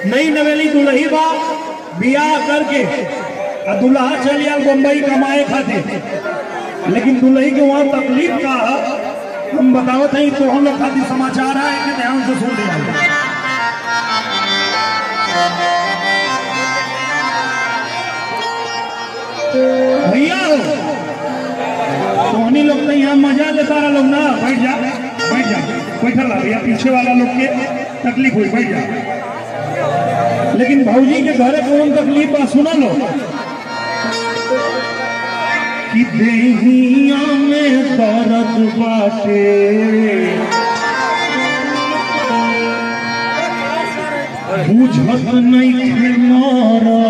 नई नवेली दुल्ही बा बियाह करके आ दुल्हा चल गया बम्बई कमाए खातिर लेकिन दुल्ही के वहाँ तकलीफ का है, हम बतावत हैं तो हम लोग खातिर समाचार है कि ध्यान से सुन लिया भैया हो सोहनी लोग तो यहाँ मजा लेता रहा लोग ना बैठ जा बैठ जा बैठल रहा भैया पीछे वाला लोग के तकलीफ हुई बैठ जा लेकिन भौजी के घरे कौन तकलीफ बा सुना लो कि देहिया में दर्द बाटे बुझत नहीं थे मारा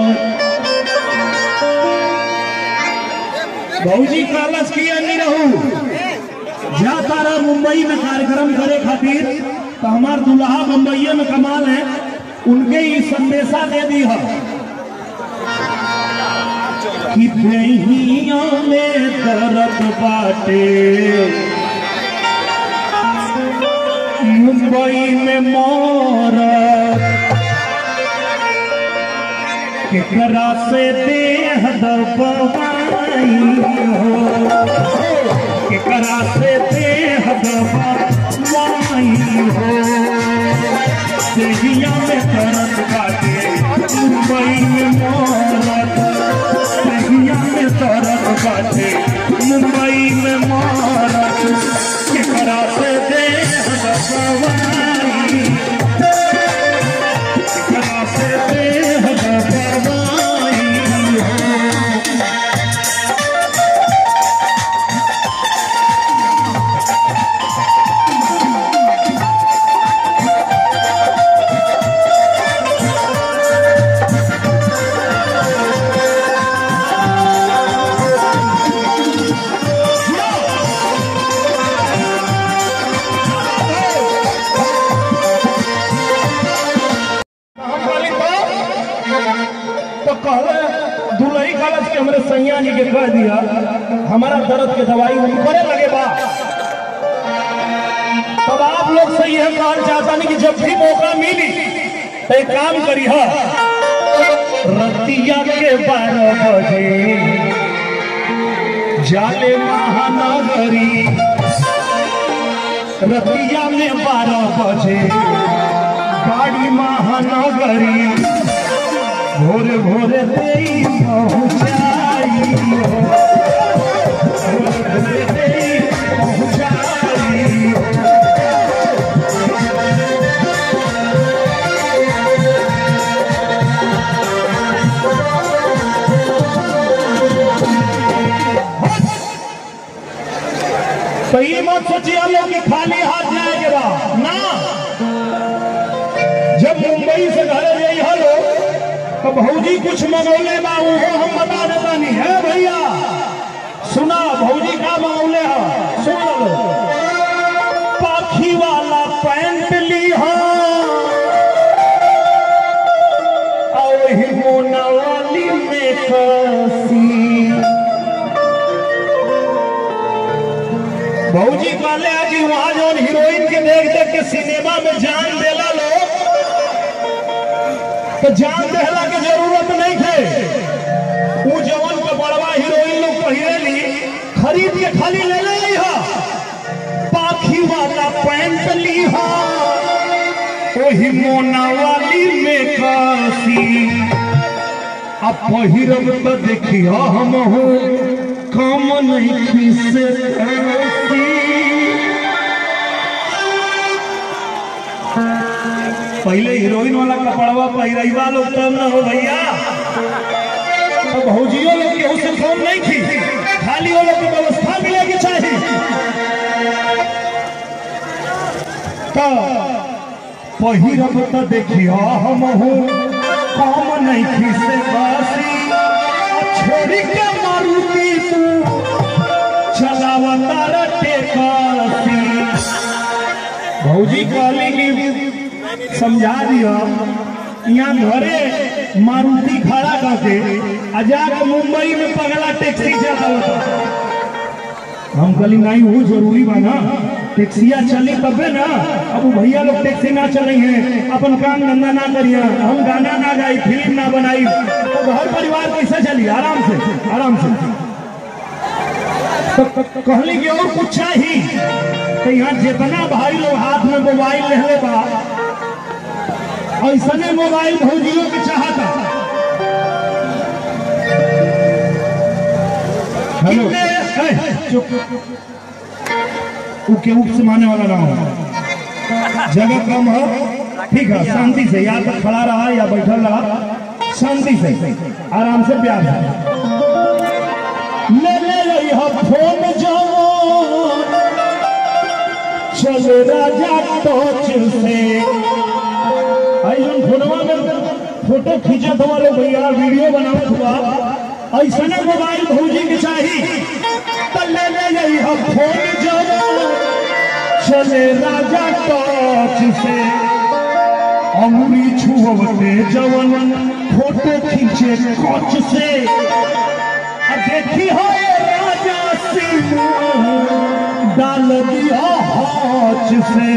भौजी कालस किया नहीं रहू जा तारा मुंबई में कार्यक्रम करे खातिर तो हमार दुल्हा मुंबई में कमाल है उनके ही संदेशा दे दी है कि दहिया में दर्द बाटे मुंबई में मोरत केकरा से देह दबाई हो केकरा से देह दबाई हो देहिया में दर्द बाटे मुंबई में मोरत देहिया में दर्द बाटे मुंबई में मोरत केकरा से देह दबाई केकरा से देह दबाई हो हम बोली तो तो कहले दुलही कलश के हमरे सैया जी के कह दिया हमारा दर्द के दवाई हम करे लगे बा तब आप लोग से यह कहना चाहता नहीं कि जब भी मौका मिली तो एक काम करी हा रतिया के बारह बजे जाले महानगरी रतिया में बारह बजे गाड़ी महानगरी भोरे भोरे तेई पहुँचाई हो भोरे भोरे तेई पहुँचाई हो तो ये मत सोचिए लोग कि खाली हाथ जाएंगे बा ना जब मुंबई से घर गई हलो तो भौजी कुछ मंगौले बा उहो हम बता देता नहीं है भैया सुना भौजी का मंगौले है सुन लो पाखी वाला पैंट ली और ही मोना वाली में कसी भौजी कहले आज वहां जौन हीरोइन के देख देख के सिनेमा में जान देला लोग तो जान देहला के जरूरत नहीं थे ऊ जवन के बड़वा हीरोइन लोग पहिरे ली खरीद के खाली ले ले ली हा पाखी वाला पैंट ली हा ओही मोना वाली में कासी अब पहिरब तो देखियो हम हो काम नहीं खीसे ऐसी पहले हीरोइन वाला कपड़वा पहिरैबा लोग तब न हो भैया तो भौजियो लोग केहू से कम नहीं थी खाली वो लोग की व्यवस्था मिलेगी चाहिए तो पहिरब तो देखियो हम हो काम नहीं खीसे बासी छोड़ी के मारुति तू चलावता रटे कासी भौजी कहली कि समझा दियो यहाँ घरे मारुति खड़ा करके आ जाके मुंबई में पगला टैक्सी चलावता हम कहली नहीं वो जरूरी बा ना टैक्सिया चली तबे ना अब वो भैया लोग टैक्सी ना चलेंगे अपन काम धंधा ना करिए हम गाना ना गाई फिल्म ना बनाई तो घर परिवार कैसे चली आराम से आराम से तो तो कहली कि और कुछ चाहिए तो यहाँ जितना भाई लोग हाथ में मोबाइल ले बा ऐसने मोबाइल भौजियों के चाहता हेलो कितने ए, चुप उके उप से माने वाला ना हो जगह कम है ठीक है शांति से या तो खड़ा रहा या बैठल रहा शांति से आराम से प्यार से ले ले रही हो फोन जवान चले राजा टॉर्च से आई हम फोनवा में फोटो खींचत हुआ लोग भैया वीडियो बनावत हुआ ऐसने मोबाइल भौजी के चाही तो ले ले गई हम फोन जवान चले राजा टॉर्च से अंगुरी छुअवते जवन फोटो खींचे कच से आ देखी हो ये राजा सिंह डाल दिया हाथ से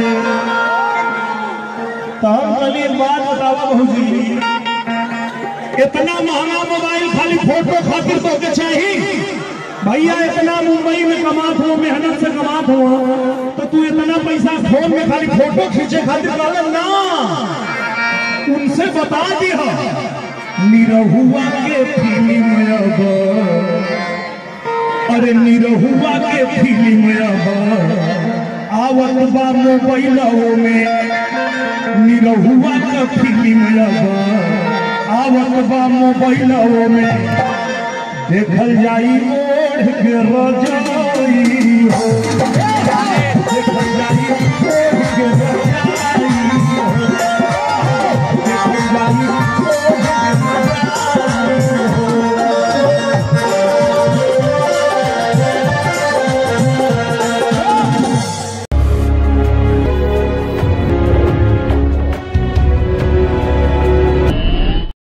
ताली बात बतावा भौजी इतना महंगा मोबाइल खाली फोटो खातिर तो के चाहिए भैया इतना मुंबई में कमात हो मेहनत से कमात हो तो तू इतना पैसा फोन में खाली फोटो खींचे खातिर डाले ना उनसे बता दिया निरहुआ के फिल्म अब अरे निरहुआ के फिल्म अब आवत बा मोबाइलों में निरहुआ का फिल्म अब आवत बा मोबाइलों में देखल जाई ओढ़ के रजाई